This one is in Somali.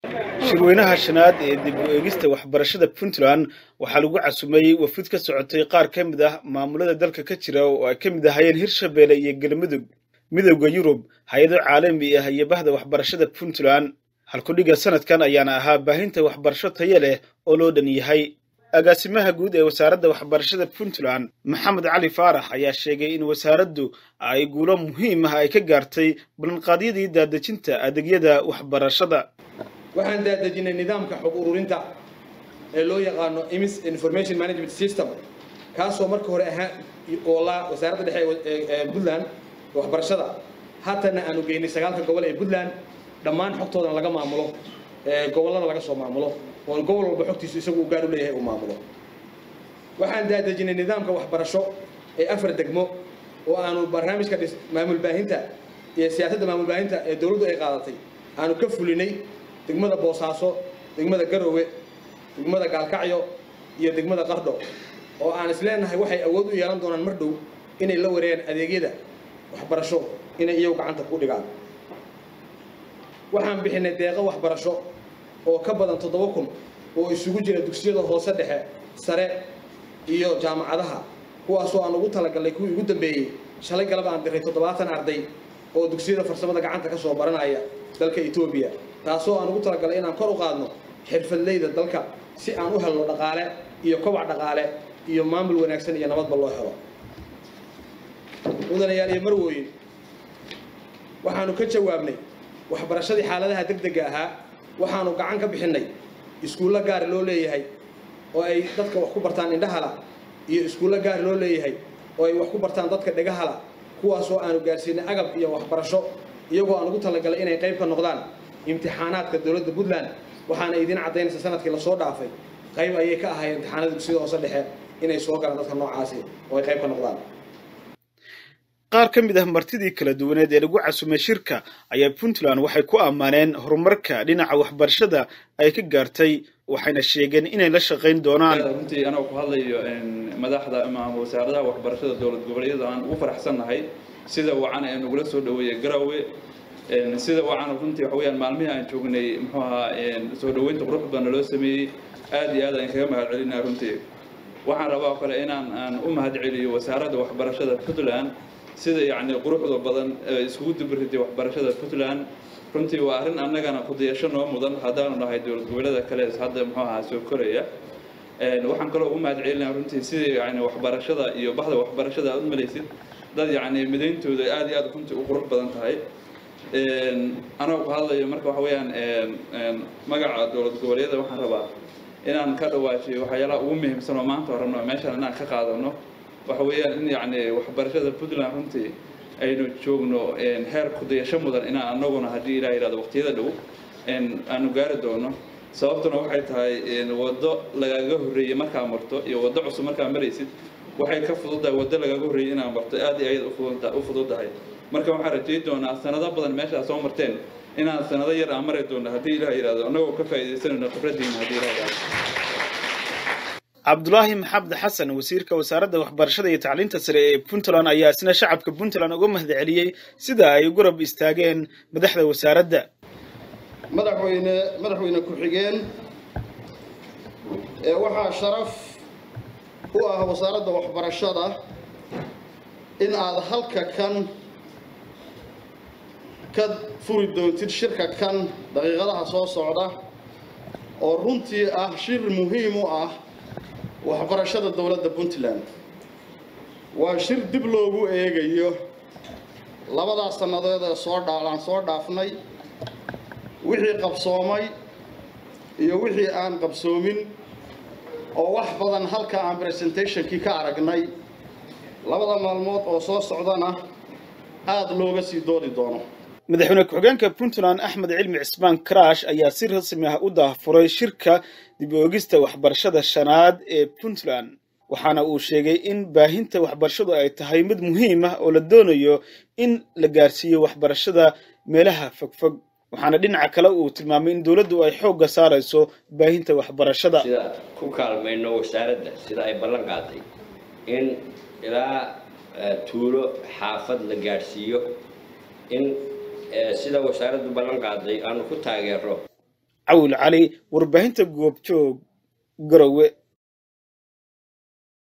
shirweynaha shanaad ee dib u eegista waxbarashada puntland waxaa lagu casumeeyey wafud ka socotay qaar ka mid ah maamulada dalka ka jira oo ay ka mid ahayeen hirshabeelle iyo galmudug midowda yurub hay-ado caalami ah iyo bahda waxbarashada puntland halkudhiga sanadkan ayaana ahaa baahinta waxbarasho tayo leh oo loo dhan yahay agaasimaha guud ee wasaaradda waxbarashada puntland maxamed cali faarax ayaa sheegay in wasaaraddu ay guulo muhiim ah ay ka gaartay ballanqaadyadii daadejinta adeegyada waxbarashada waxaan daadejinay nidaamka xog ururinta ee loo yaqaano imis information management system kaasoo marka hore ahaa oolaa wasaaradda dhexe ee puntland waxbarashada haatana aanu geynay sagaalka gobol ee puntland dhammaan xogtoodana laga maamulo gobollada laga soo maamulo oo gobol walba xogtiisu isagu u gaar u leeyahay uu maamulo waxaan daadejinay nidaamka waxbarasho ee afar degmo oo aanu barnaamijka maamul baahinta iyo siyaasadda maamul baahinta ee dowladdu ay qaadatay aanu ka fulinay degmada boosaaso degmada garowe degmada gaalkacyo iyo degmada qardho oo aan isleenahay waxay awood u yeelan doonaan mar dhow inay la wareegaan adeegyada waxbarasho inay iyagu gacanta ku dhigaan waxaan bixinay deeqo waxbarasho oo ka badan toddoba kun oo isugu jira dugsiyada hoose dhexe sare iyo jaamacadaha kuwaasoo aan ugu talagalnay kuwii ugu dambeeyey shalay galab aan diray toddobaatan arday oo dugsiyada farsamada gacanta ka soo baranaya dalka etoobiya taasoo aan ugu talagalnay inaan kor u qaadno xirfadleyda dalka si aan u helno dhaqaale iyo kobac dhaqaale iyo maamul wanaagsan iyo nabadba loo helo mudanayaal iyo marwooyin waxaanu ka jawaabnay waxbarashadii xaaladaha degdega ahaa waxaanu gacan ka bixinnay iskuullo gaari loo leeyahay oo ay dadka wax ku bartaan indhahala iyo iskuullo gaari loo leeyahay oo ay wax ku bartaan dadka dhegahala kuwaasoo aanu gaarsiinay agab iyo waxbarasho iyagoo aan ugu talagalay inay qayb ka noqdaan imtixaanaadka dowladda puntland waxaana idiin caddaynaysa sanadkii lasoo dhaafay qayb ayay ka ahaayeen imtixaanada dugsiyada hoose dhexe inay soo galaan dadka noocaasi oo ay qayb ka noqdaan qaar ka mid ah martidii kala duwaneed ee lagu casumay shirka ayaa puntland waxay ku ammaaneen horumarka dhinaca waxbarashada ay ka gaartay waxayna sheegeen inay la shaqayn doonaan runtii anoo ku hadlayo madaxda ama wasaaradaha waxbarashada dowlad goboleedyada aan ugu faraxsannahay sida wacan ee nagula soo dhaweeyey garowe sida wacan runtii waxa weyaan maalmihii aan joognay muxuu ahaa soo dhaweynta qurux badan loo sameeyey aad iyo aad aan kaga mahad celinaa runtii waxaan rabaa oo kale inaan aan u mahad celiyo wasaaradda waxbarashada puntland sida yacni quruxda badan iskugu dubariday waxbarashada puntland runtii waa arrin annagana kudayasho noo mudan haddaanu nahay dowlad goboleeda kale hadda muxuu ahaa soo koraya waxaan kaloo ugu mahad celinaa runtii sidii yani waxbarashada iyo baxda waxbarashada aad u malaysid dad yacni midayntooda aad iyo aad runtii u qurux badan tahay anoo ku hadlayo marka waxa weeyaan magaca dowlad goboleedyada waxaan rabaa inaan ka dhawaajiyo waxyaalaha ugu muhiimsan oo maanta rabno meeshaan inaan ka qaadano waxa weeyaan in yacni waxbarashada puntland runtii aynu joogno heer kudayasho mudan inaan anaguna haddii ilaah yidhahdo waqtiyada dhow aanu gaari doono sababtuna waxay tahay waddo lagaga horreeyey markaa marto iyo waddo cusub markaa maraysid waxay ka fududahay waddo lagaga horreeyey inaad marto aad iyo aad u fududahay marka waxaan rajay doonaa sanado badan meeshaa soo marteen inaan sanado yar aan mari doono haddii ilaah yidhahdo annagoo ka faa'iidaysanayno khibraddiina haddii ilaah yidhahdo cabdulaahi maxamed xasan wasiirka wasaaradda waxbarashada iyo tacliinta sare ee puntland ayaa isna shacabka puntland uga mahad celiyey sida ay garab istaageen madaxda wasaaradda madaxweyne madaxweyne ku-xigeen ee waxaa sharaf u ah wasaaradda waxbarashada in aad halka kan ka furi doontid shirka kan daqiiqadaha soo socda oo runtii ah shir muhiim u ah waxbarashada dowladda puntland waa shir dib loogu eegayo labadaas sannadood ee soo dhaalaan soo dhaafnay wixii qabsoomay iyo wixii aan qabsoomin oo wax badan halka aan presentationkii ka aragnay labada maalmood oo soo socdana aada looga sii doodi doono madaxweyne ku-xigeenka puntland axmed cilmi cismaan karaash ayaa si rasmi ah u daafuray shirka dib u eegista waxbarashada shanaad ee puntland waxaana uu sheegay in baahinta waxbarashadu ay tahay mid muhiim ah oo la doonayo in la gaarsiiyo waxbarashada meelaha fogfog waxaana dhinaca kale uu tilmaamay in dowladdu ay xoogga saarayso baahinta waxbarashada sida ku kaalmayno wasaaradda sida ay ballan qaaday in ilaa tuulo xaafad la gaadhsiiyo in sida wasaaraddu ballan qaaday aanu ku taageero cawil cali warbaahinta goobjoog garowe